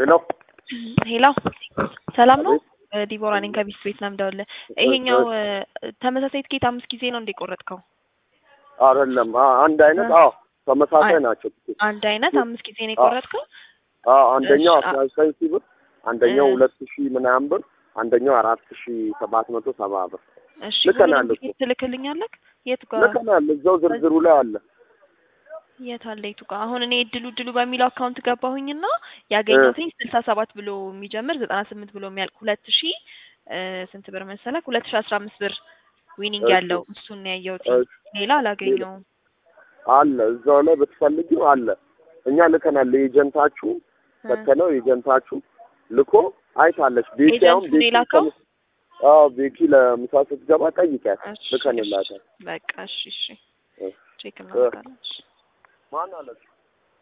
ሄሎ ሄሎ ሰላም ነው? ዲቦራ ነኝ ከቢስ ቤት ነው የምደውልልህ። ይሄኛው ተመሳሳይ ትኬት አምስት ጊዜ ነው እንደ ቆረጥከው? አይደለም አ- አንድ አይነት አዎ ተመሳሳይ ናቸው። አንድ አይነት አምስት ጊዜ ነው የቆረጥከው? አዎ አንደኛው እሺ፣ አስራ ዘጠኝ ሺህ ብር፣ አንደኛው እ- ሁለት ሺህ ምናምን ብር፣ አንደኛው አራት ሺህ ሰባት መቶ ሰባ ብር እሺ ልከናል ሁሉንም እኮ። ትኬት ትልክልኛለህ? የት ጋር ልከናል። እዛው ዝርዝሩ ላይ አለ። የት አለ የቱ ጋር? አሁን እኔ እድሉ እድሉ በሚለው አካውንት ገባሁኝና ያገኘሁትኝ ስልሳ ሰባት ብሎ የሚጀምር ዘጠና ስምንት ብሎ የሚያልቅ ሁለት ሺ እ ስንት ብር መሰለክ? ሁለት ሺ አስራ አምስት ብር ዊኒንግ እሺ። ያለው እሱን ነው ያየሁት። እሺ። ሌላ አላገኘውም። አለ እዛው ላይ ብትፈልጊው አለ። እኛ ልከናል። ኤጀንታችሁ እ ፈተነው ኤጀንታችሁ ልኮ አይታለች። ቤኪ አሁን ኤጀንቱ ነው ቤኪ የላከው? ከምስ- አዎ ቤኪ ለምሳ ስትገባ ጠይቂያት እሺ፣ ልከንላታል። በቃ እሺ፣ እሺ እ ቼክ እናደርጋለን። እሺ። ማን አለች?